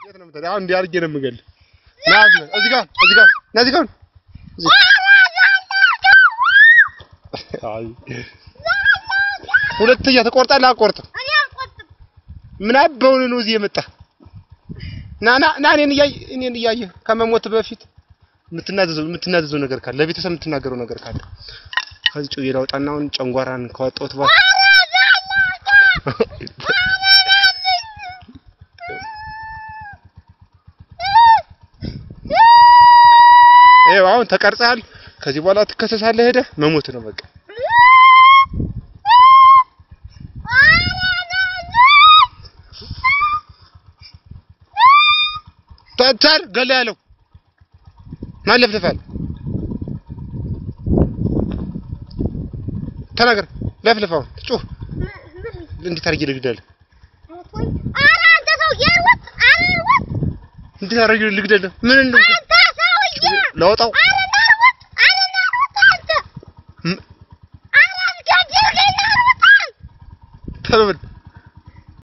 የት ነው የምትሄደው? አሁን እንዲህ አድርጌ ነው የምገልህ። ና እዚህ ጋር እዚህ ጋር እዚህ ጋር ና እዚህ ጋር እዚህ። አይ ሁለተኛ ትቆርጣለህ? አቆርጥም። እኔ አልቆጥም። ምን አባውን ነው እዚህ የመጣ? ና ና ና እኔን እያየህ እኔን እያየህ ከመሞት በፊት የምትናዘዘው የምትናዘዘው ነገር ካለ ለቤተሰብ የምትናገረው ነገር ካለ ከዚህ ጩዬ ላውጣና አሁን ጨንጓራን ከወጣሁት በኋላ ይኸው አሁን ተቀርጸሃል። ከዚህ በኋላ ትከሰሳለህ። ሄደህ መሞት ነው በቃ። ተታር ገለ ያለው ማን ለፍልፋል? ተናገር። ለፍልፋው ጩህ። እንዴት አድርጌ ልግደልህ? ኧረ አንተ ሰውዬ አልወጥ አልወጥ እንዴት አድርጌ ልግደልህ? ምን ነው አንተ ሰውዬ ላውጣው? ኧረ ናርወጥ ኧረ ናርወጥ አንተ ም- ኧረ አስገድልኝ ናርወጥ ተበል